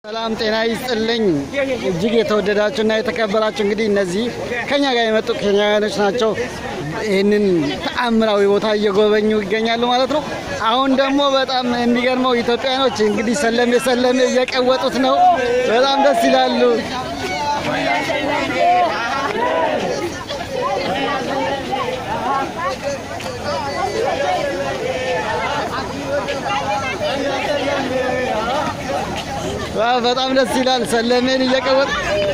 ሰላም ጤና ይስጥልኝ። እጅግ የተወደዳችሁ እና የተከበራችሁ እንግዲህ እነዚህ ከኛ ጋር የመጡ ኬንያውያኖች ናቸው። ይህንን ተአምራዊ ቦታ እየጎበኙ ይገኛሉ ማለት ነው። አሁን ደግሞ በጣም የሚገርመው ኢትዮጵያኖች እንግዲህ ሰለሜ ሰለሜ እየቀወጡት ነው። በጣም ደስ ይላሉ። ዋው በጣም ደስ ይላል። ሰለሜን እየቀወጥ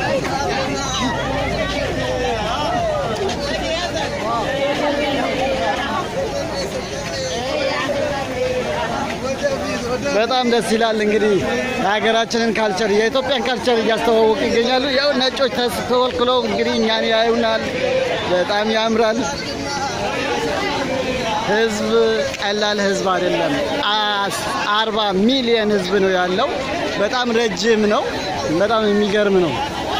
በጣም ደስ ይላል። እንግዲህ የሀገራችንን ካልቸር የኢትዮጵያን ካልቸር እያስተዋወቁ ይገኛሉ። ያው ነጮች ተወልክለው እንግዲህ እኛን ያዩናል። በጣም ያምራል። ህዝብ ቀላል ህዝብ አይደለም። አርባ ሚሊየን ህዝብ ነው ያለው። በጣም ረጅም ነው። በጣም የሚገርም ነው።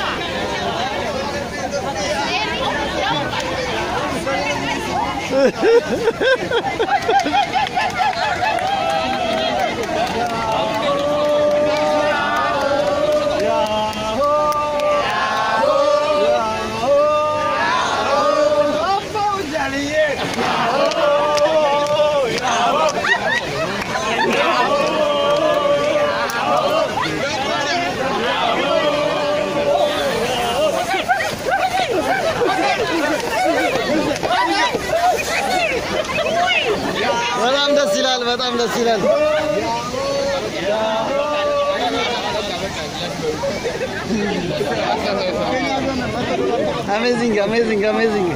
በጣም ደስ ይላል። በጣም ደስ ይላል። አሜዚንግ አሜዚንግ አሜዚንግ።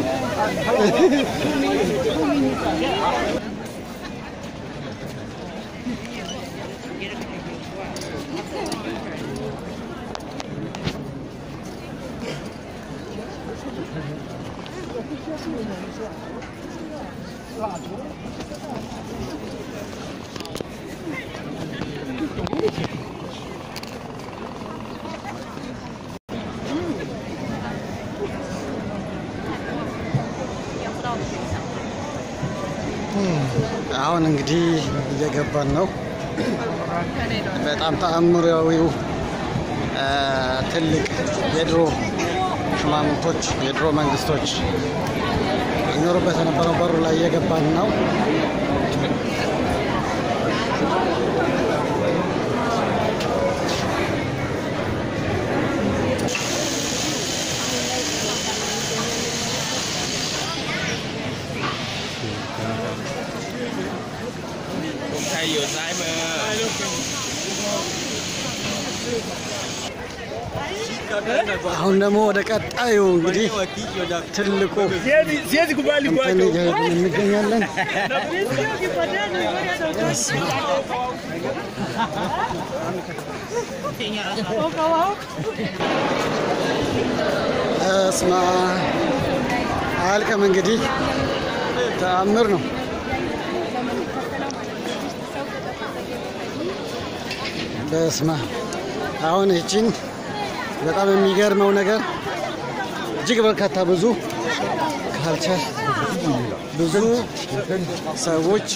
አሁን እንግዲህ እየገባን ነው። በጣም ተአምራዊው ትልቅ የድሮ ሹማምንቶች የድሮ መንግስቶች ይኖሩበት የነበረው በሩ ላይ እየገባን ነው። አሁን ደግሞ ወደ ቀጣዩ እንግዲህ ትልቁ እንትን እየሄድን እንገኛለን። እስማ አያልቅም እንግዲህ ተአምር ነው። በስማ አሁን ይቺን በጣም የሚገርመው ነገር እጅግ በርካታ ብዙ ካልቸር ብዙ ሰዎች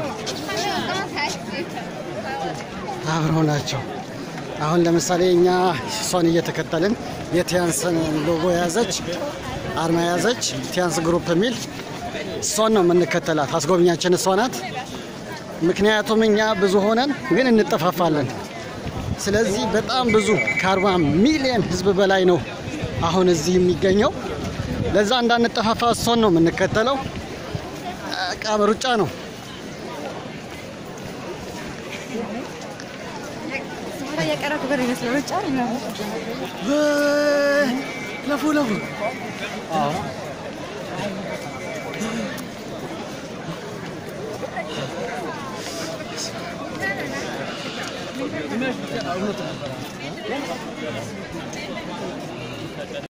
አብረው ናቸው። አሁን ለምሳሌ እኛ እሷን እየተከተልን የቲያንስን ሎጎ የያዘች አርማ የያዘች ቲያንስ ግሩፕ የሚል እሷን ነው የምንከተላት። አስጎብኛችን እሷ ናት። ምክንያቱም እኛ ብዙ ሆነን ግን እንጠፋፋለን። ስለዚህ በጣም ብዙ ከአርባ ሚሊዮን ህዝብ በላይ ነው አሁን እዚህ የሚገኘው። ለዛ እንዳንጠፋፋ እሷን ነው የምንከተለው። በቃ በሩጫ ነው። ለፉ ለፉ